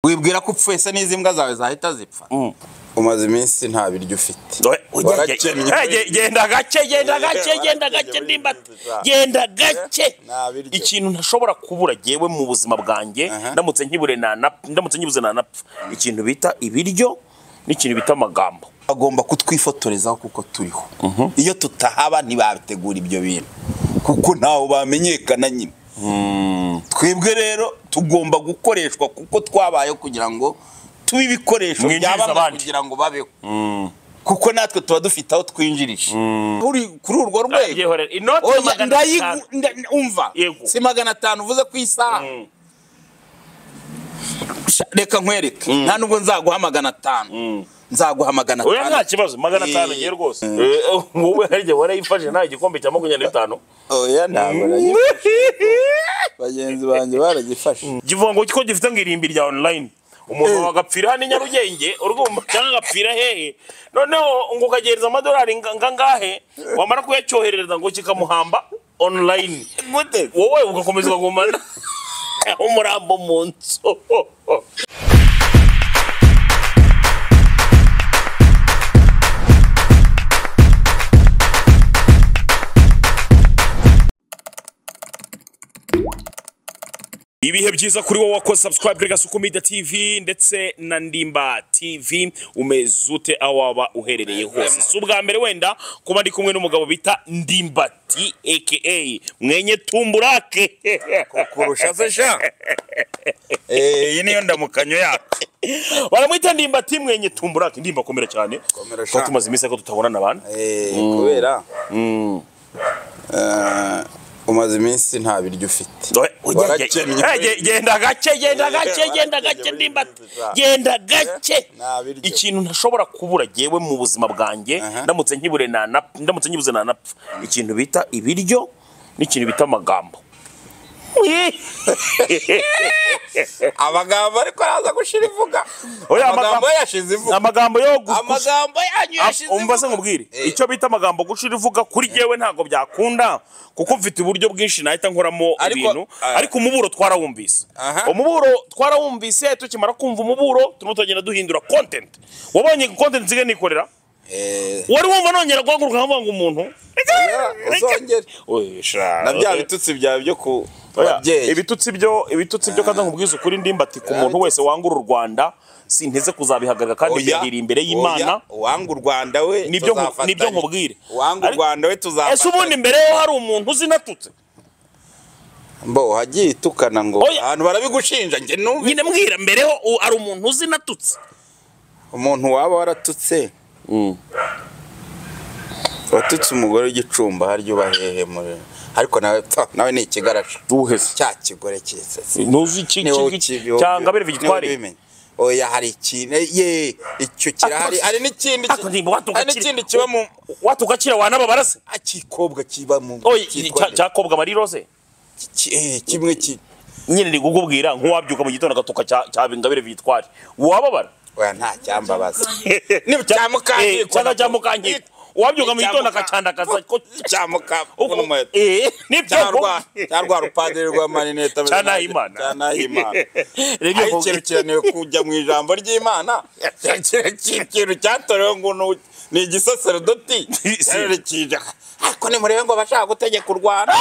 wibwira ko upfuye se n'izi mbwa zawe zahita zipfa Mm. umaze iminsi nta biryo ufite Oye, oye, Warakennye. oye, oye, genda gake genda gake genda gake Warakennye, ndimba warakennye. genda gake Nta biryo. ikintu ntashobora kubura jewe mu buzima bwanjye Aha. ndamutse nkibure nanapfa ndamutse nkibuze nanapfa ikintu bita ibiryo n'ikintu bita amagambo bagomba kutwifotorezaho kuko turiho iyo tutahaba ntibabitegura ibyo bintu kuko ntawe bamenyekana nyine twebwe rero tugomba gukoreshwa kuko twabayeho kugira ngo tube ibikoresho Mwinjirize bya bamwe abandi. kugira ngo babeho kuko natwe tuba dufite aho twinjirije Uri kuri urwo rwego Yewe, inoti Oya, magana ndayigu- atanu. nda- umva Yego. si magana atanu uvuze ku isaha Sha- reka nkwereke nta nubwo nzaguha magana atanu nzaguha magana oya atanu nta kibazo magana atanu Eh. ngiye rwose Eh, eh, wowe harya warayifashe nta gikombe cya makumyabiri na bitanu oya ntabwo nagifashe bagenzi banjye baragifashe kivuga ngo ko gifite ngo irimbi rya online umuntu wagapfira hano i nyarugenge urwumva cyangwa agapfira hehe noneho ngo ukagereza amadolari nga- ngangahe wamara kuyacyoherereza ngo kikamuhamba online gute wowe ugakomeza ukagumana umurambo mu nzu ibihe byiza kuri wowe wakoze subscribe rega suku media tv ndetse na ndimba tv umeze ute aho waba uherereye hose si ubwa mbere wenda kuba ndi kumwe n'umugabo bita ndimbati aka mwenye tumburake kurusha se sha Eh, iyi niyo ndamukanyo yacu baramwita ndimbati mwenye tumburake ndimba komera cyane Komera ko sha. tumaze iminsi ariko tutabonana abantu Eh, kubera eh, umaze iminsi nta biryo ufite Warakennye. genda gake genda gake genda gake Warakennye, ndimbati warakennye. genda gake nta biryo ikintu ntashobora kubura jewe mu buzima bwanjye Aha. ndamutse nkibure nanapfa ndamutse nkibuze nanapfa ikintu bita ibiryo n'ikintu bita amagambo amagambo ariko araza gushira ivuga Oya, amagambo amagambo- ye yashize ivuga amagambo yo gu- amagambo yanyu yashize umva se ivuga. nkubwire Eh. icyo bita amagambo gushira ivuga kuri jewe ntabwo byakunda kuko mfite uburyo bwinshi nahita nkoramo Ariko- ibintu Ah. ariko umuburo twarawumvise Aha. umuburo twarawumvise tukimara kumva umuburo turimo turagenda duhindura content wabonye content nsigaye nikorera Eh, wari wumva nongera guhaguruka nkavuga ngo umuntu uzongere Oye, sha. na bya bitutsi byawe byo ku Oya, babyeyi ibitutsi byo ibitutsi byo kandi nkubwiza ukuri ndimba ati ku muntu wese wangura u Rwanda sinteze kuzabihagarika kandi Oya, byahiriye imbere oya, y'Imana uwanga u Rwanda we Nibyo nku- tuzafatanya. nibyo nkubwire. uwanga u Ariko- Rwanda we ese ubundi tuzafatanya mbere yo hari umuntu uzinatutse mbo hagiye itukana ngo Oya. ahantu barabigushinja njye numve nyine mbwira mbere ho u- hari umuntu uzinatutse umuntu waba waratutse watutse umugore w'igicumba harya uba hehe muri ariko nawe pfa, nawe ni ikigaraje Uwuheze. cya kigore cyisese ntuzi iki Ni wowe iki- ukibi- cyangwa ni wowe bere vigitwari ubimenya. oya hari ikintu ye icyo kirahari hari n'ikindi ki- Ariko ndimba watuka hari n'ikindi kiba mu watukakira wanababara se akikobwa kiba mu oye cyitwa nde? cyakobwa marirose Ki- eh, kimwe ki nyine ndi kukubwira nk'uwabyuka mu gitondo agatuka cya- cya ngabire vigitwari wababara oya nta cyambabaza Ni cya Mukandiko. cyangwa cya mukandiko uwabyuka mu gitondo akacandakaza ko cya muka uko- n'umuheto. Eh, nibyo cya rwa cya rwa rupadiri rwa marinete Cya Nahimana. cya nahimana Nibyo aho nkubwira. ikintu kiranewe kujya mu ijambo ry'imana ikintu cyatorewe ngo ni- ni igisaserodoti Si. cyarerekeje ariko nimurebe ngo abashaka gutegeka u rwanda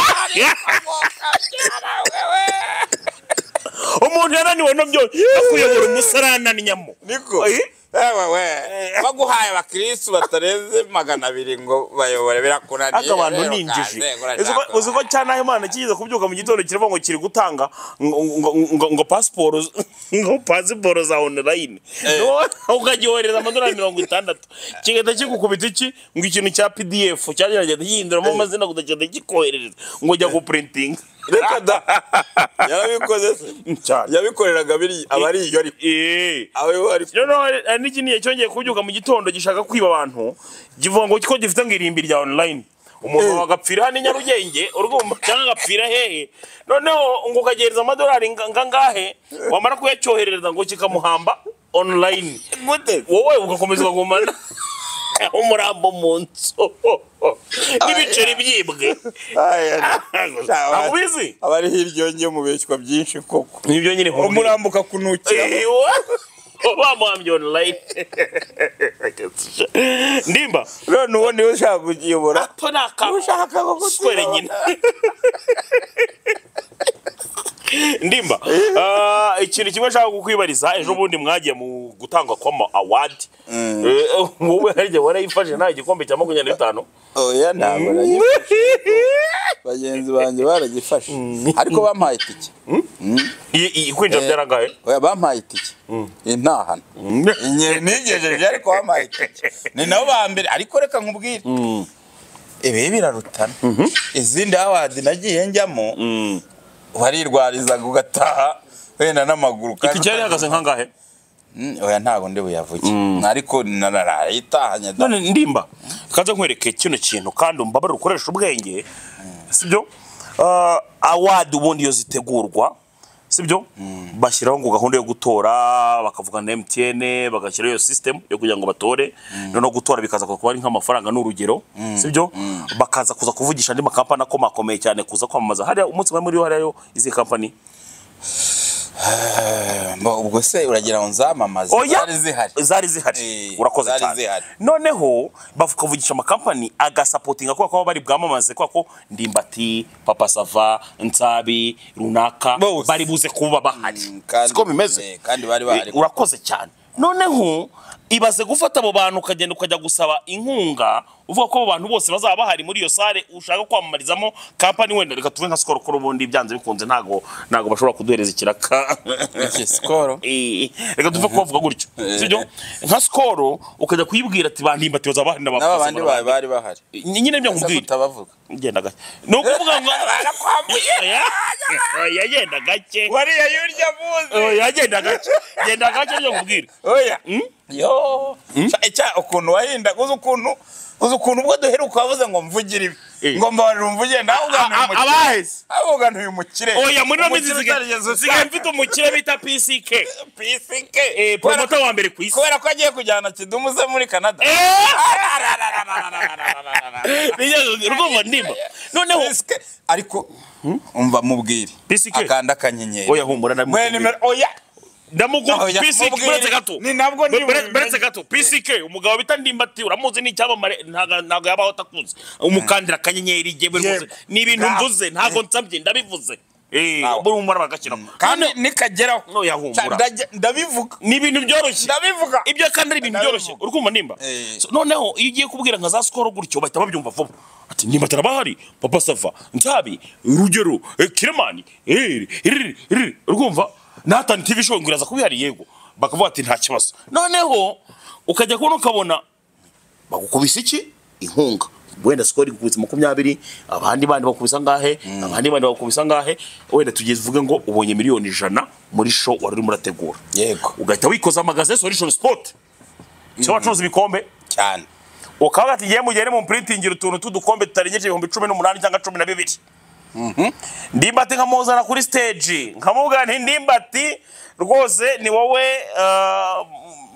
umuntu yananiwe no byo akuyobora umusarana nyamo niko Eh? Ewe we baguhaye abakirisitu batarenze magana abiri ngo bayobore birakunaniye aka abantu rero ni injiji kaze, Uzi ko- uzi ko cyane imana kigize kubyuka mu gitondo kiravuga ngo kiri gutanga ngo- ngo- ngo- ngo pasiporo ngo pasiporo za onorayini ukagyohereza amadolari mirongo itandatu kigahita kigukubita iki ngo ikintu cya pdf cyagerageza gihinduramo amazina kudagenda kikoherereza ngo jya gupurintinga reka da yarabikoze se cyane yabikoreraga biri abari iyo ariko Eh. abo ari noneho hari hari n'ikindi gihe cyongeye kubyuka mu gitondo gishaka kwiba abantu kivuga ngo ko gifite ngo irimbi rya online umuntu wagapfira hano i nyarugenge urwumva cyangwa agapfira hehe noneho ngo ukagereza amadolari nga- ngangahe wamara kuyacyoherereza ngo kikamuhamba online gute wowe ugakomeza ukagumana aho umurambo mu nzu n'ibiceri byibwe akubizi aba ariho iryonge mu beshywa byinshi koko nibyo nyine umurambo ukakunukira bamuhambye online ndimba none uwo niwe ushaka kuyobora to ni akantu ushaka square nyine ndimba ah, ikintu kimwe nshaka kukwibariza ejo bundi mwagiye mu gutangwa kw'ama awadi Eh, wowe harya warayifashe nta gikombe cya makumyabiri n'itanu oya ntabwo aragifashe bagenzi banjye baragifashe ariko bampaye itike I- i- kwinjira byarangaye oya bampaye itike intahana nigejeje ariko bampaye itike ni nabo ba mbere ariko reka nkubwire ibi birarutana izindi awadi nagiye njyamo warirwarizaga ugataha wenda n'amaguru iki cyari kandi- ihagaze nkangahe Mm, oya ntabwo ndi buyavuge ariko nararaye itahanye da- none ndimba kaze nkwereke kino kintu kandi umbabare ukoresha ubwenge sibyo Ah, awadi ubundi iyo zitegurwa sibyo bashyiraho ngo gahunda yo gutora bakavuga na mtn bagashyiraho iyo sisitemu yo kugira ngo batore noneho gutora bikaza kuba ari nk'amafaranga ni urugero sibyo bakaza kuza kuvugisha andi makampani akomakomeye cyane kuza kwamamaza hariya umunsi umwe muri yo hariya yo izihe kampani Mba, ubwo se uragira ngo nzamamaze oya zari zihari zari zihari Eh, urakoze zari cyane zihari. noneho bakavugisha amakampani agasapotinga kubera ko baba bari bwamamaze kubera ko ndimbati papa sava nsabi runaka Bose. bari buze kuba bahari kandi- siko bimeze eh, kandi bari bahari. Eh, urakoze cyane noneho ibaze gufata abo bantu ukagenda ukajya gusaba inkunga uvuga ko abo bantu bose bazaba bahari muri iyo sare ushaka kwamamarizamo kampani wenda reka tuve nka sikoro ko ubundi byanze bikunze ntago ntago bashobora kuduhereza ikiraka Iki, sikoro Eh, reka tuve kubavuga gutyo sibyo nka sikoro ukajya kuyibwira ati bandimba ati bazaba bahari n'aba bandi bari n'abakozi bari bahari nyine ibyo Ese nkubwira tutabavuga genda gake ni ukuvuga ngo Barakwambuye. Oya, oya, genda gake wariya yurya muzi Oya, genda gake genda gake ibyo nkubwira oya yo Ca- ca- ukuntu wahindaga uzi ukuntu uzi ukuntu ubwo duheruka wavuze ngo mvugire Eh. ibi ngo mbabarira umvugire nawe A- a- abaheze. ugana uyu mukire oya muri no minsi Umukire utarigeze zisigaye ushaka. zisigaye mfite umukire bita pck PCK. Eh, Kubera- promoter wa mbere ku isi kubera ko agiye kujyana kidumu ze muri canada Nigeze- urumva ndimba noneho Sk- ariko umva mubwire PCK. akanda akanyenyeri oya mwe humura ndamukubwira. nimero oya ndamukunda Oya, pisike mubwire. buretse gato Ni nabwo ndi Bure- bure- mu- buretse gato pisike umugabo bita ndimbati uramuzi ni icyamamare ntago ntago yabaho atakunze umukandira akanyenyeri jyewe Jyewe. rwose ni ibintu Bravo. mvuze ntago nsabye ndabivuze Eh, Bravo. buri umumaro bagashyiramo kandi nikageraho Oya, humura. Ca- ndajya- ndabivuga ni ibintu byoroshye ndabivuga ibyo kandi ari ibintu byoroshye uri kumva nimba Eh. So, noneho iyo ugiye kubwira nka za sikoro gutyo bahita babyumva vuba ati nimba tarabahari papa sava nzabi rugero eh, kiremani eri eri eri urumva natani tv show ngo iraza kubihari yego bakavuga ati nta kibazo noneho ukajya kubona ukabona bagukubise iki inkunga wenda sikoro igukubise makumyabiri abandi bandi bakubisa ngahe abandi bandi bakubisa ngahe wenda tugeze uvuge ngo ubonye miliyoni ijana muri show wari urimo urategura yego ugahita wikoza magaze solution sport cyo bacuruza ibikombe cyane ukaba ati ngiye mugere mu printingira utuntu tw'udukombe tutarengeje ibihumbi cumi n'umunani cyangwa cumi na bibiri ndimbati nkamuzana kuri stage nkamubwira nti ndimbati rwose ni wowe ah,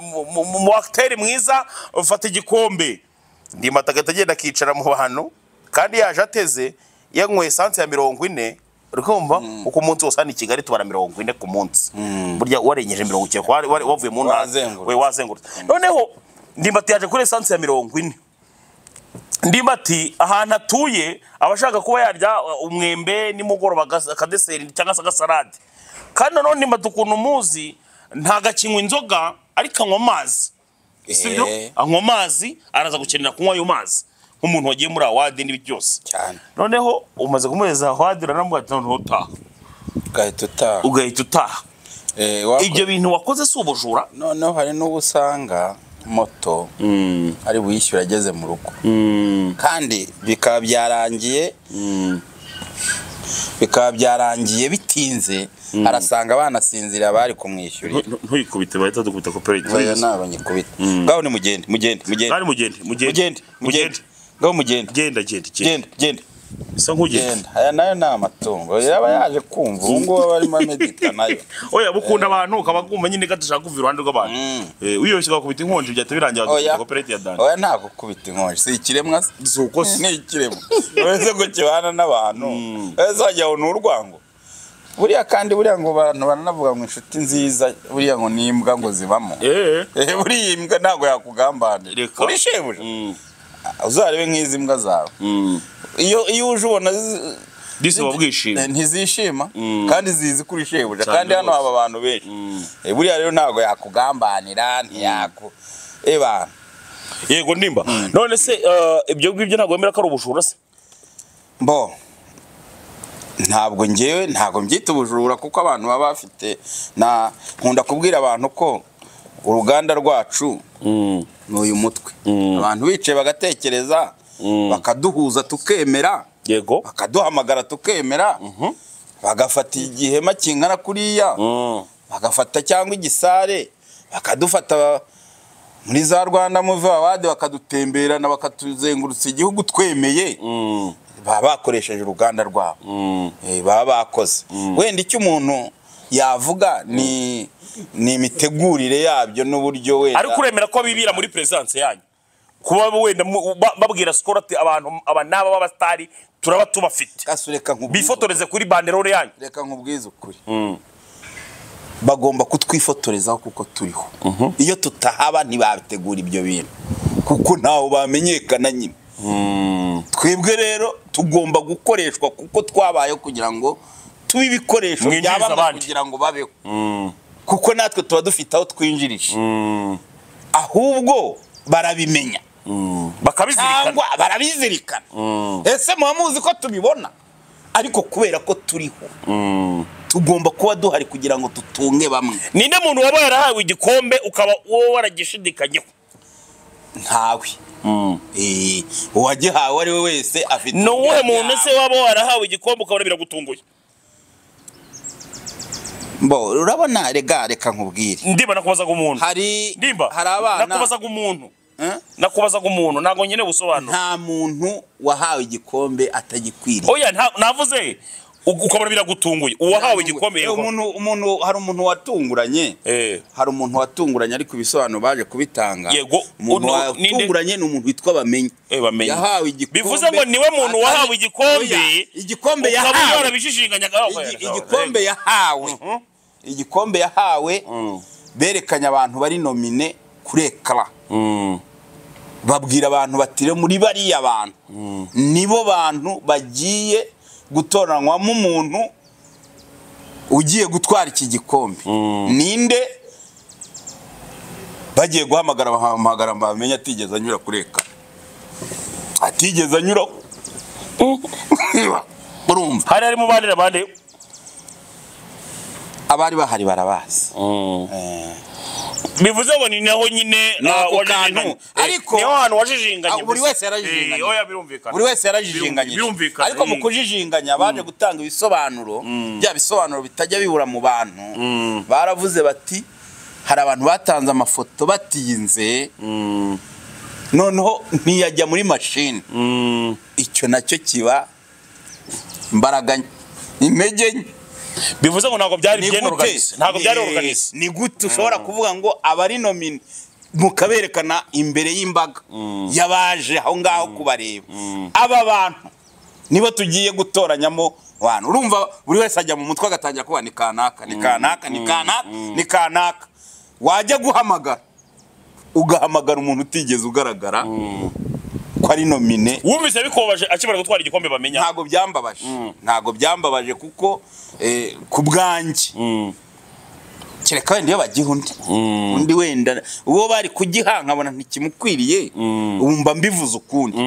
mu- mu- mu mu acteur mwiza ufata igikombe ndimbati agahita agenda akicara mu bantu kandi yaje ateze yanyweye esanse ya mirongo ine urikumva kuko umunsi wose hano i kigali tubara mirongo ine ku munsi burya warengeje mirongo icyenda wari- wari- wavuye mu ntara Wazengurutse. we wazengurutse noneho ndimbati yaje kuri esanse ya mirongo ine ndimbati ahantu atuye aba ashaka kuba yarya uh, umwembe nimugoroba agas- akadeseri cyangwa se agasarade kandi nanone ndimbati ukuntu umuzi ntagakinywa inzoga ariko anywa amazi sibyo Eh. anywa amazi araza gukenera kunywa ayo mazi nk'umuntu wagiye muri awadi n'ibi byose cyane noneho umaze kumuhereza awadi uranamubwira ati noneho utaha ugahita utaha ugahita utaha Eh, wako- ibyo bintu wakoze si ubujura noneho hari n'uwo usanga moto ari buyishyura ageze mu rugo kandi bikaba byarangiye bikaba byarangiye bitinze arasanga banasinzira bari kumwishyurira ntuyikubite bahita dukubita Oya, koperative ntabwo nyikubita ngaho ni mugende mugende mugende kandi mugende mugende mugende mugende ngaho mugende genda genda genda genda genda bisa nk'ugiye genda aya nayo ni amatungo yaba yaje kumva ubu ngubu aba arimo amedita nayo oya bukunda abantu ukaba kumva nyine ko dushaka kuva iruhande rw'abantu Eh, wiyoroshye ugakubita inkonji byahita birangira oya wadukunda kopereti ya dani oya ntabwo ukubita inkonji si ikiremwa se si uko se ni ikiremwa uretse ko kibana n'abantu uretse wagira ngo ni urwango buriya kandi buriya ngo abantu baranavuga ngo inshuti nziza buriya ngo ni imbwa ngo zibamo eee Eh, buriya iyi mbwa ntabwo yakugambanira Reka. uri shebuja uzarebe nk'izi mbwa zawe iyo iyo uje ubona zi- disi uba Eh, bwishimye ntizishima Mm. kandi zizi kuri shebuja Cyane kandi hano rwose. haba abantu benshi Eh, buriya rero ntabwo yakugambanira ntiyaku eba yego ndimba none se eh, ibyo ngibyo ntabwo wemera ko ari ubujura se bo ntabwo ngewe ntabwo mbyita ubujura kuko abantu baba bafite na nkunda kubwira abantu ko uruganda rwacu ni uyu mutwe Mm. abantu bicaye bagatekereza bakaduhuza tukemera yego bakaduhamagara tukemera bagafata igihema kingana kuriya Mm. bagafata cyangwa igisare bakadufata ba- muri za rwanda muvi wawadi bakadutemberana bakatuzengurutsa igihugu twemeye Mm. baba bakoresheje uruganda rwabo Mm. Eh, baba bakoze wenda icyo umuntu yavuga ni ni imitegurire yabyo n'uburyo wenda ariko uremera ko bibira muri perezidanse yanyu kuba wenda mu- ba- babwira sikoro ati abantu aba n'aba b'abasitari turaba tubafite Kasi reka nkubwize- bifotoreze kuri banderore yanyu reka nkubwize ukuri bagomba kutwifotorezaho kuko turiho iyo tutahaba ntibabitegura ibyo bintu kuko ntaho bamenyekana nyine twebwe rero tugomba gukoreshwa kuko twabayeho kugira ngo tube ibikoresho bya Mwinjirize bamwe abandi. kugira ngo babeho kuko natwe tuba dufite aho twinjirije ahubwo barabimenya bakabizirikana cyangwa barabizirikana ese muba muzi ko tubibona ariko kubera ko turiho tugomba kuba duhari kugira ngo tutunge bamwe ninde muntu waba yarahawe igikombe ukaba wowe waragishidikanyeho ntawe Eh, uwagihawe ari we wese afite ni uwuhe uburenganzira. muntu se waba warahawe igikombe ukabona biragutunguye mbo urabona rega reka nkubwire ndimba nakubazaga umuntu hari ndimba hari abana nakubazaga umuntu Eh? nakubazaga umuntu ntabwo nkeneye ubusobanuro nta muntu wahawe igikombe atagikwiriye oya nta- navuze u- ukabona biragutunguye uwahawe igikombe Eh, yego umuntu umuntu hari umuntu watunguranye Eh. hari umuntu watunguranye ariko ibisobanuro baje kubitanga Yego, umuntu uno- ninde? watunguranye ni umuntu witwa bamenye Eh, Bamenyi. yahawe igikombe bivuze ngo niwe muntu atari- wahawe igikombe Oya, igikombe ukaba yahawe warabishishinganyaga Igi- igikombe yahawe igikombe yahawe berekanye abantu bari nomine kuri ekara babwira abantu batire muri bariya bantu nibo bantu bagiye gutoranywamo umuntu ugiye gutwara iki gikombe ninde bagiye guhamagara bahamagara bamenye atigeze anyura kuri ekara atigeze anyuraho urumva hari harimo bandire bande abari bahari barabazi bivuze ngo ni naho nyine Ni ah, ako wajijinganye. kantu. Eh, Ariko- niho hantu wajijinganye Ah, buri gusa. wese yarajijinganye. Eh, oya birumvikana buri wese yarajijinganyije birumvikana ariko mu Mm. kujijinganya baje gutanga ibisobanuro bya bisobanuro bitajya bibura mu bantu baravuze bati hari abantu batanze amafoto batinze noneho ntiyajya muri mashini Mm. icyo nacyo kiba imbaraga nke, intege nke. bivuze ngo ntabwo byari Ni gute byenukanise ntabwo byari ni- organise ni gute ushobora kuvuga ngo abari nomine mukaberekana imbere y'imbaga y'abaje aho ngaho kubareba aba bantu nibo tugiye gutoranyamo abantu urumva buri wese ajya mu mutwe agatangira kuba ni kanaka ni kanaka ni kanaka ni kanaka wajya guhamagara ugahamagara umuntu utigeze ugaragara ko ari nomine wumvise bikobaje akimara gutwara igikombe bamenya ntabwo byambabaje ntabwo byambabaje kuko eh, ku bwanjye kereka wenda iyo bagiha undi undi wenda uwo bari kugiha nkabona ntikimukwiriye ubu mba mbivuze ukundi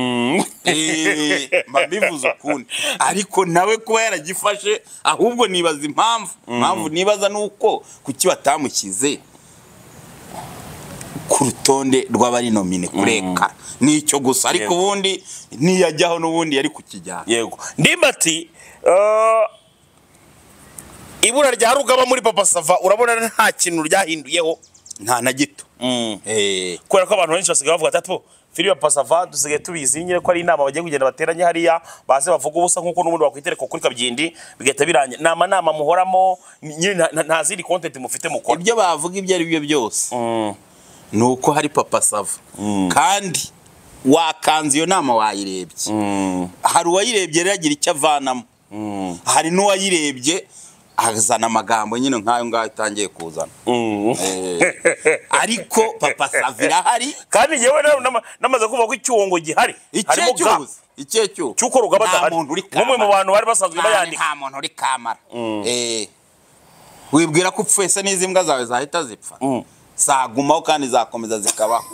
Eh, mba mbivuze ukundi ariko nawe kuba yaragifashe ahubwo nibaza impamvu impamvu nibaza ni uko kuki batamushyize ku rutonde rw'abari nomine kureka ni icyo gusa ariko Yego. ubundi niyajyaho n'ubundi yari kukijyana yego ndimbati eh, ibura rya rugaba muri papa sava urabona nta kintu ryahinduyeho nta na gito Eh, kubera ko abantu benshi basigaye bavuga ati "Ato, filiya pasava dusigaye tubizi nyine ko ari inama bagiye kugenda bateranye hariya baze bavuga ubusa nk'uko n'ubundi bakwitereka kuri kabyindi bigahita birangira ni amanama muhoramo nyine nta- nta- nta zindi kontenti mufite mukora ibyo bavuga ibyo ari byo byose ni uko hari papa sava kandi wakanze iyo nama wayirebye hari uwayirebye rero agira icyo avanamo hari n'uwayirebye azana amagambo nyine nk'ayo ngayo utangiye kuzana Eh, ariko papa sava irahari kandi njyewe na- nama- namaze kumva ko icyungo gihari ikihe harimo ga cyose ikihe cyose cy'uko rugaba nta adahari muntu uri nk'umwe kamara. mu bantu bari basanzwe Nta- bayandika nta muntu uri kamara Eh, wibwira ko upfuye se n'izi mbwa zawe zahita zipfa zagumaho kandi zakomeza zikabaho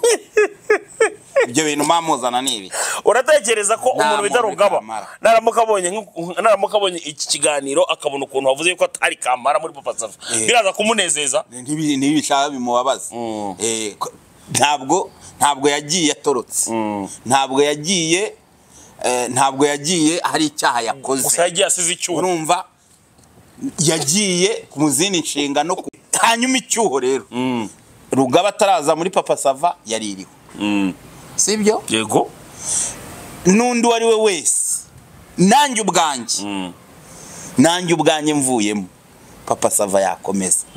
ibyo bintu mamuzana ni ibi uratekereza ko umuntu bita muntu rugaba kamara. naramuka abonye nk'uku- naramuka abonye iki kiganiro akabona ukuntu wavuze yuko atari kamara muri papa safa Eh. biraza kumunezeza Ntibi- ntibishaka bimubabaza Eh, ko- ntabwo ntabwo yagiye atorotse ntabwo yagiye eh, ntabwo yagiye hari icyaha yakoze gusa yagiye asize icyuma urumva yagiye mu zindi nshingano ku- hanyuma icyuho rero rugaba ataraza muri papa sava yari iriho sibyo yego n'undi uwo ari we wese nanjye ubwanjye nanjye ubwanjye mvuyemo papa sava yakomeza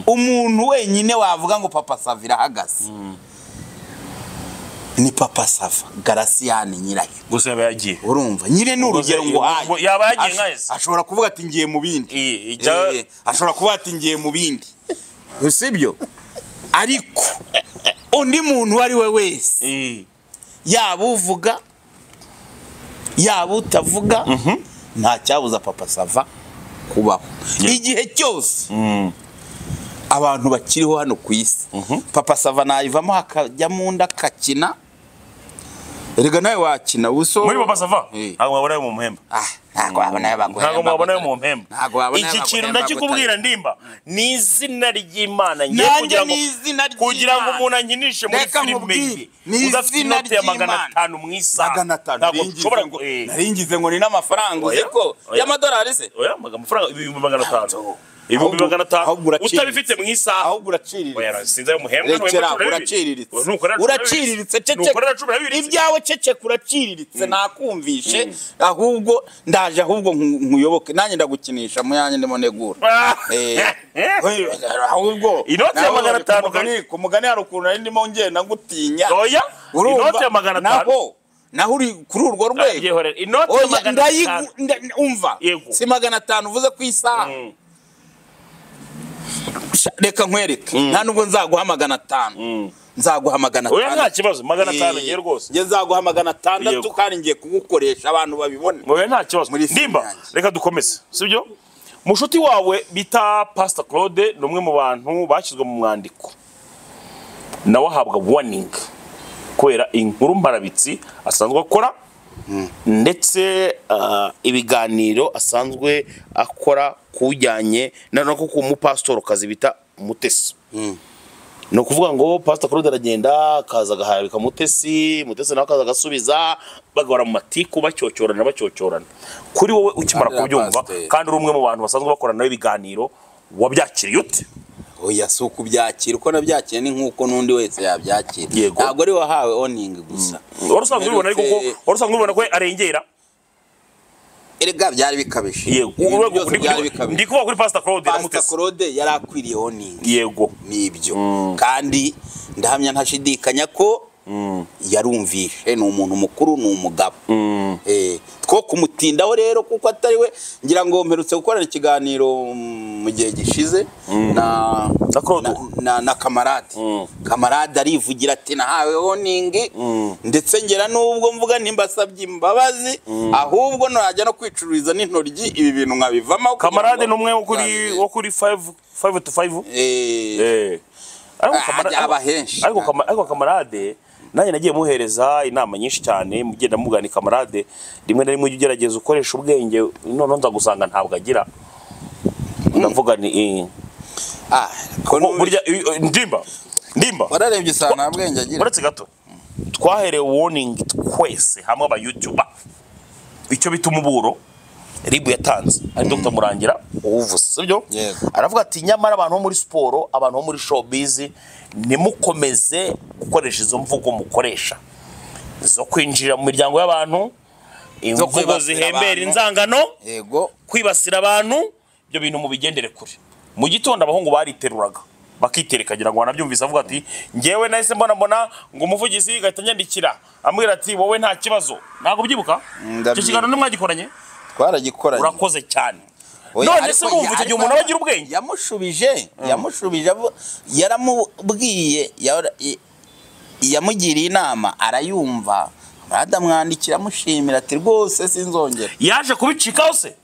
umuntu wenyine wavuga ngo papa sava irahagaze ni papa sava garasiyani nyirayo gusa yaba yagiye urumva nyine ni urugero ngo Ubwo yaba yagiye nka ese? ashobora kuvuga ati ngiye mu bindi Iyi, ijya- Eh, ashobora kuba ati ngiye mu bindi sibyo ariko undi muntu uwo ari we wese Eh. yaba uvuga yaba utavuga nta cyabuza papa sava kubaho igihe cyose abantu bakiriho hano ku isi papa sava nayivamo hakajya mu nda akakina erega nawe wakina ubuso muri papa safa Eh. ntabwo mwabonayo mu mpemba Ah, ntabwo wabonayo baguhemba ntabwo mwabonayo mu mpemba Ntabwo wabonayo iki baguhemba kintu gutari. ndakikubwira ndimba ni izina ry'imana ngiye nanjye kugira ni ngo izina ry'Imana kugira ngo umuntu ankinishe muri Reka filime nkubwire, ye ni udafite izina inote ya magana ry'Imana. atanu mu isaha magana atanu ntabwo nari ngize ushobora ngo- gu- eh. nari ngize ngo ni n'amafaranga uzi Oya, ko oya. y'amadolari se oya maga- amafaranga ibihumbi magana atanu ibihumbi Ahubwo- magana atanu ahubwo uraciriritse. utabifite mu isaha ahubwo uraciriritse sinzi ayo muhembwa rekera uraciriritse uraciriritse cece nukorera cumi na bibiri ibyawe ceceka uraciriritse nakumvishe ahubwo ndaje ahubwo nku- nkuyoboke nanjye ndagukinisha mu yanjye ndimo negura Eh, ahubwo Inoti ya nawe magana uri ku atanu, mugani- ku mugani hari ukuntu nari ndimo ngenda ngutinya oya Urumva? inoti ya magana atanu naho naho uri kuri urwo rwego Yehorere, inoti ya oya magana atanu ndayigu nda- umva Yego. si magana atanu uvuze ku isaha Mm. Sha- reka nkwereke nta nubwo nzaguha magana atanu nzaguha magana oya nta atanu kibazo magana atanu Eh, ngiye rwose njye nzaguha magana atandatu Yego. kandi ngiye kugukoresha abantu babibone oya nta kibazo Muri filime ndimba yanjye. reka dukomeze sibyo mushuti wawe bita pasita claude ni umwe mu bantu bashyizwe mu mwandiko nawe ahabwa warning kubera inkuru mbarabitsi asanzwe akora ndetse ah, ibiganiro asanzwe akora ku bijyanye na no ku mupasitorokazi bita umutesi ni ukuvuga ngo pasita claude aragenda akaza agaharabika mutesi mutesi nawe akaza agasubiza bagahora mu matiku bacyocyorana bacyocyorana kuri wowe ukimara Kandi na kubyumva pasiteri. kandi uri umwe mu bantu basanzwe bakorana nawe ibiganiro wabyakiriye ute oya si ukubyakira uko nabyakira ni nk'uko n'undi wese yabyakira Yego. ntabwo ari wahawe oningi gusa wari usanzwe ubibona ariko ko Mperutse- wari usanzwe ubibona ko arengera erega byari bikabije yego Ibintu urwego byose ndi byari ndi- bikabije ndi kuvuga kuri pasita claude na pasita mutesi claude yari akwiriye oningi yego n'ibyo kandi ndahamya ntashidikanya ko yarumvishe ni umuntu mukuru ni umugabo Eh, two kumutindaho rero kuko atari we ngira ngo mperutse gukorana ikiganiro mm, mu gihe gishize na Na Claude. na, na kamarade kamarade arivugira ati nahawe oningi ndetse ngera n'ubwo mvuga ntimbasabye imbabazi ahubwo najya no kwicururiza n'intoryi ibi bintu nkabivamo kugira kamarade ni ngo- umwe wo kuri Eh, wo kuri 5 5 to 5 eh, eh ariko Ah, Kamara- ajya aba ariko- henshi. ariko Kama- ariko kamarade nanjye nagiye muhereza inama nyinshi cyane mugenda mugana kamarade rimwe na rimwe ujya ugerageza ukoresha ubwenge noneho nza gusanga ntabwo agira ndavuga ni eh, ah, ko bo- n'ubu- burya eh, eh, ndimba ndimba wararebye usanga nta bwenge agira uretse gato twaherewe warning twese hamwe aba youtuber icyo bita umuburo ribu yatanze ari dr murangira uwuvuze sibyo Yego. aravuga ati nyamara abantu bo muri siporo abantu bo muri showbiz ntimukomeze gukoresha izo mvugo mukoresha zo kwinjira mu miryango y'abantu imvugo kwibasira zihembera abantu. inzangano yego kwibasira abantu ibyo bintu mubigendere kure mu gitondo abahungu bariteruraga bakiterekangira ngo wanabyumvise avuga ati ngewe nahise mbona mbona ngo umuvugizi gahita nyandikira ambwira ati wowe nta kibazo ntabwo ubyibuka Ndabyibuka. icyo kiganiro ntimwagikoranye twaragikoranye urakoze cyane Oya, none ariko se mumva icyo ya- gihe umuntu aba agira ubwenge yamushubije yamushubije avu- yaramubwiye yara- i- yamugiriye inama arayumva aramwandikira amushimira ati rwose sinzongera yaje kubicikaho se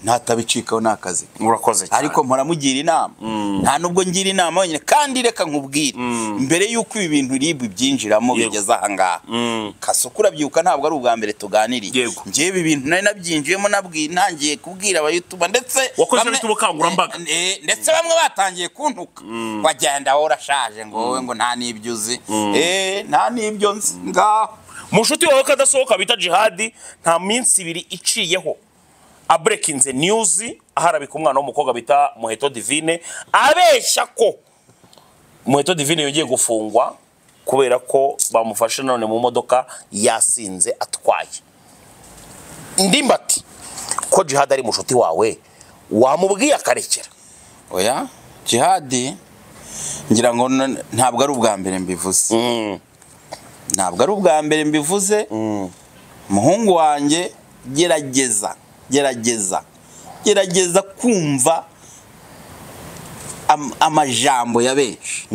natabicikaho ni akazi ke." urakoze cyane ariko mpora mugira inama nta nubwo ngira inama wenyine kandi reka nkubwire mbere y'uko ibi bintu ribu byinjiramo Yego. bigeze ahangaha kasoko urabyuka ntabwo ari ubwa mbere tuganiriye Yego. ngewe ibi bintu nari nabyinjiyemo nabwi- ntangiye kubwira abayutuba ndetse Wakoze bamwe- bita ubukangurambaga. Eh, eh, ndetse bamwe batangiye kuntuka wagenda wowe urashaje ngo wowe ngo nta n'ibyo uzi Eh, nta n'ibyo nzi ngaho mu nshuti wawe kadasohoka bita jihadi nta minsi ibiri iciyeho aburekinze niyuzi aharabika umwana w'umukobwa bita muheto divine abeshya ko muheto divine yongeye gufungwa kubera ko bamufashe none mu modoka yasinze atwaye ndimbati ko jihadi ari mushuti wawe wamubwiye akarekera oya jihadi ngira ngo n- ntabwo ari ubwa mbere mbivuze ntabwo ari ubwa mbere mbivuze umuhungu wanjye gerageza gerageza gerageza kumva am- amajambo ya benshi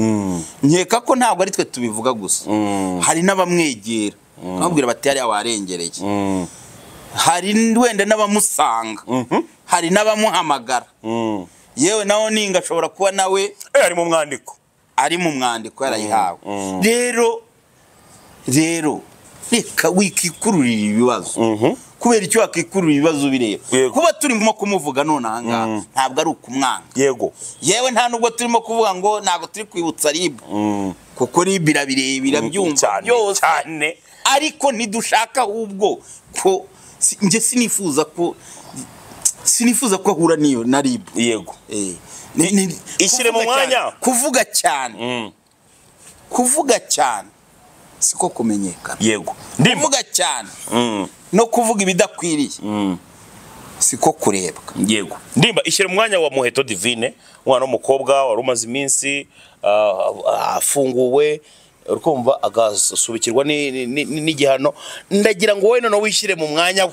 nkeka ko ntabwo ari twe tubivuga gusa hari n'abamwegera babwira bati hariya warengereye hari n- wenda n'abamusanga hari n'abamuhamagara yewe nawe ninga ashobora kuba nawe Eh, ari mu mwandiko ari mu mwandiko yarayihawe rero rero reka wikikururira ibibazo kubera icyo wakikururira ibibazo bireba Yego. kuba turimo kumuvuga none aha ngaha ntabwo ari ukumwanga yego yewe nta nubwo turimo kuvuga ngo ntabwo turi kwibutsa ribu kuko ribu irabireba irabyumva cyane byose cyane ariko ntidushaka ahubwo ko si- njye sinifuza ko sinifuza ko ahura n'iyo na ribu yego Eh, ni- ni- Ishyire mu kuvuga cyane- mwanya. kuvuga cyane kuvuga cyane siko kumenyekana yego ndimba kuvuga cyane no kuvuga ibidakwiriye siko kurebwa yego ndimba ishyira umwanya wa muheto divine umwana w'umukobwa wari umaze iminsi ah, ah, afunguwe uri kumva agasubikirwa ni- ni- ni- ni- n'igihano ndagira ngo wowe noneho wishyire mu mwanya we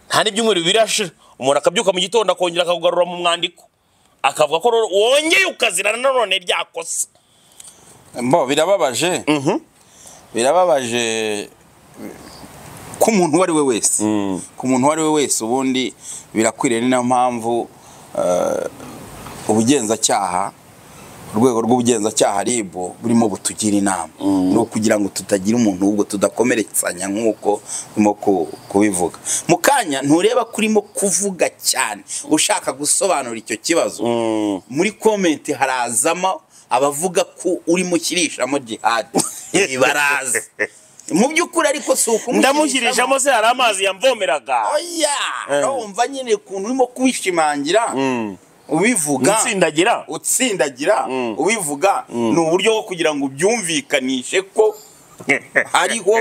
nta n'ibyumweru bibiri ashira umuntu akabyuka mu gitondo akongera akakugarura mu mwandiko akavuga ko rero wongeye ukazirana nanone rya kosa mbo birababaje birababaje ku muntu uwo ari we wese ku muntu uwo ari we wese ubundi birakwiriye ni nayo mpamvu eh, ubugenzacyaha urwego rw'ubugenzacyaha ribu burimo butugira inama ni ukugira ngo tutagira umuntu ahubwo tudakomeretsanya nk'uko urimo ku- kubivuga mu kanya ntureba ko urimo kuvuga cyane ushaka gusobanura icyo kibazo muri komenti harazamo abavuga ko urimo ushyirishamo jihadi ibi baraza mu by'ukuri ariko si ukumushyiririshamo ndamushyirijemo se hari amazi yamvomeraga oya urumva nyine ukuntu urimo kubishimangira ubivuga nsindagira utsindagira ubivuga ni uburyo bwo kugira ngo ubyumvikanishe ko hariho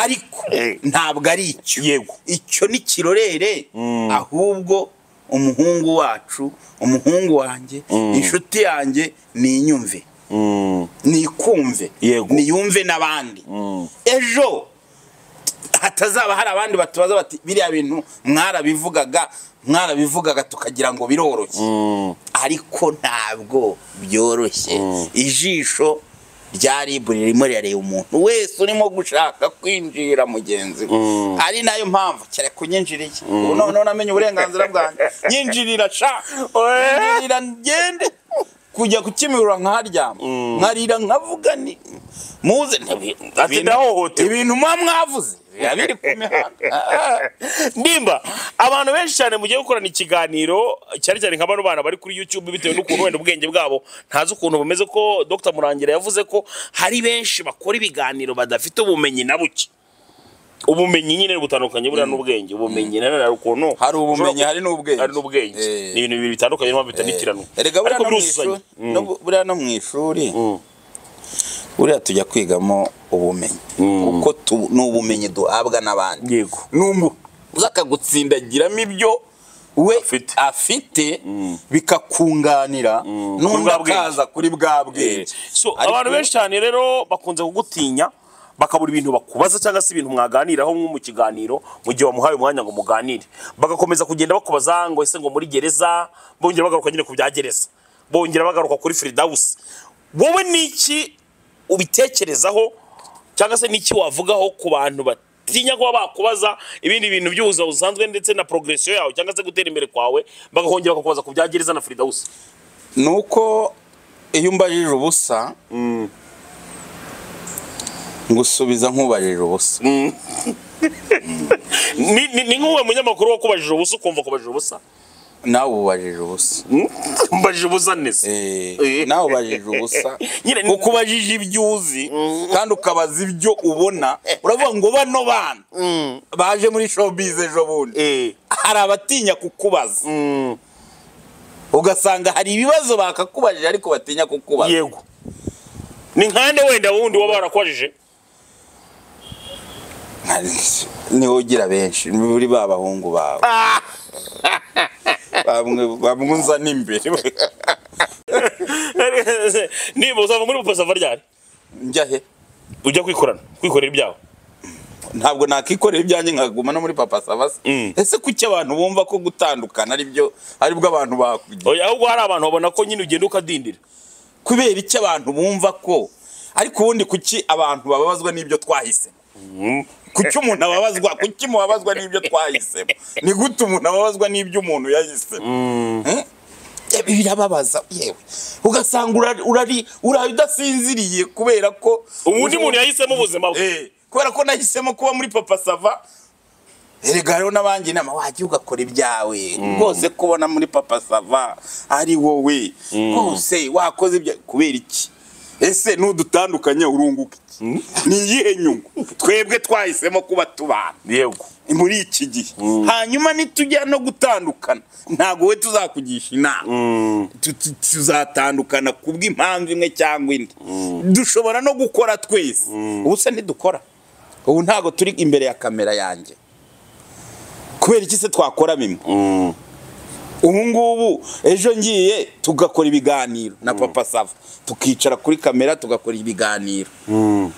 ariko ntabwo ari icyo Yego. icyo ni kirorere ahubwo umuhungu wacu umuhungu wanjye inshuti yanjye ninyumve nikumve Yego. niyumve n'abandi ejo hatazaba hari abandi batubaza bati biriya bintu mwarabivugaga mwarabivugaga tukagira ngo biroroshye ariko ntabwo byoroshye ijisho rya ribu ririmo rirareba umuntu wese urimo gushaka kwinjira mugenzi we ari nayo mpamvu cyane kunyinjiriye ubu noneho namenye uburenganzira bwanjye nyinjirira sha nyinjirira ngende kujya kukimirura nkaharyama nkarira nkavuga ni muze ntibi- Ati ndahohotewe. ibintu muba mwavuze biba biri ku mihanda Ah, ah. ndimba abantu benshi cyane mugiye gukorana ikiganiro cyane cyane nka bano bana bari kuri youtube bitewe n'ukuntu wenda ubwenge bwabo ntazi ukuntu bumeze ko dr murangira yavuze ko hari benshi bakora ibiganiro badafite ubumenyi na buke ubumenyi nyine butandukanye buriya n'ubwenge ubumenyi na none hari ukuntu hari ubumenyi hari n'ubwenge hari n'ubwenge Eh. ni ibintu bibiri bitandukanye niyo mpamvu bitanitirana Erega buriya no mu ishuri- no- buriya no mu ishuri buriya tujya kwigamo ubumenyi kuko tu- ni ubumenyi duhabwa n'abandi Yego. n'ubu uza akagutsindagiramo ibyo we Afite. afite bikakunganira n'undi bwa bwenge. akaza kuri bwa bwenge So, Ariko- abantu benshi cyane rero bakunze kugutinya bakabura ibintu bakubaza cyangwa se ibintu mwaganiraho nko mu kiganiro mu gihe wamuhaye umwanya ngo muganire bagakomeza kugenda bakubaza ngo ese ngo muri gereza bongera bagaruka nyine ku bya gereza bongera bagaruka kuri firidawusi wowe niki ubitekerezaho cyangwa se niki wavugaho ku bantu batinya kuba bakubaza ibindi bintu by'ubuzima busanzwe ndetse na progresiyo yawe cyangwa se gutera imbere kwawe bagahongera bakakubaza ku bya gereza na firidawusi ni uko iyo umbajije ubusa ngusubiza nk'ubajije ubusa ni ni- ni nk'uwo munyamakuru wakubajije ubusa ukumva kubajije ubusa nawe ubajije ubusa mbajije ubusa neza Eh, nawe ubajije ubusa nyine ni- kuko ubajije ibyo uzi kandi ukabaza ibyo ubona uravuga ngo bano bana baje muri showbiz ejo bundi Eh, hari abatinya kukubaza mm, ugasanga hari ibibazo bakakubajije ariko batinya kukubaza yego ni nkande wenda wundi waba warakubajije niho ugira benshi muri ba bahungu bawe Bamwe- bamwe nza n'imbere niba uzava muri bupasa ava ryari njya he ujya kwikorana kwikorera ibyawe ntabwo nakikorera ibyanjye nkaguma no muri papa savasi Mm. ese kuki abantu bumva ko gutandukana aribyo aribwo abantu bakugira Oya, ahubwo hari abantu babona ko nyine ugenda ukadindira kubera iki abantu bumva ko ariko ubundi kuki abantu bababazwa n'ibyo twahisemo kuki umuntu ababazwa kuki mubabazwa n'ibyo twahisemo ni gute umuntu ababazwa n'ibyo umuntu yahisemo Eh? Ebi birababaza yewe ugasanga urari- urari uraye udasinziriye kubera ko ubundi muntu yahisemo ubuzima bwe Eh, kubera ko nahisemo kuba muri papa sava erega hariho n'abandi inama wajya ugakora ibyawe rwose kubona muri papa sava ari wowe rwose wakoze ibya kubera iki ese n'udutandukanye urunguka iki ni iyihe nyungu twebwe twahisemo kuba tubana yego muri iki gihe hanyuma nitujya no gutandukana ntabwo we tuzakugisha inama Tu- tu- tuzatandukana ku bw'impamvu imwe cyangwa indi dushobora no gukora twese ubu se ntidukora ubu ntabwo turi imbere ya kamera yanjye kubera iki se twakora bimwe ubu ngubu ejo ngiye tugakora ibiganiro na papa sava tukicara kuri kamera tugakora ibiganiro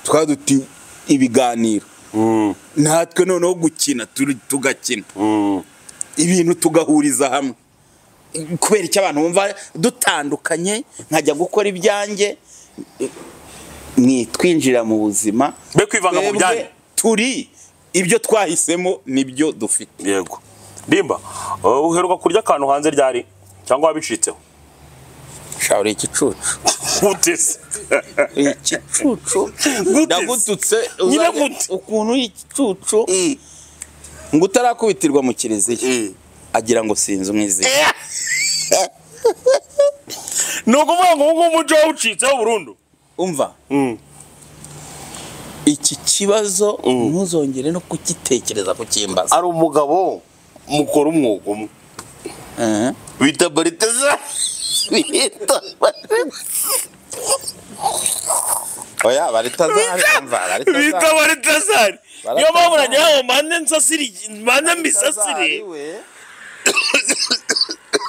tukaba duti ibiganiro natwe noneho gukina turi- tugakina ibintu tugahuriza hamwe kubera icyo abantu bumva dutandukanye nkajya gukora ibyanjye mwitwinjira mu buzima be kwivanga mu Twebwe byanyu turi ibyo twahisemo nibyo dufite yego rimba uh, uheruka kurya akantu hanze ryari cyangwa wabicitseho shawure igicucu utese igicucu Gute? ndagututse Nyine uzajya- gute? ukuntu igicucu ngo utarakubitirwa mu kiliziya agira ngo sinzi umwizera ni ukuvuga ngo ubu ngubu umuco wawucitseho burundu umva iki kibazo ntuzongere no kugitekereza kukimbaza hari umugabo mukora umwuga umwe Eh. bita bariteza bita oya baritazari umva baritazari baritezari niyo mpamvu nagira ngo mpande nsasire mpande mbisasire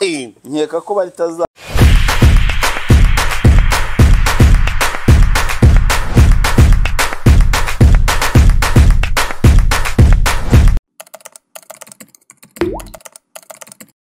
we nkeka ko baritazari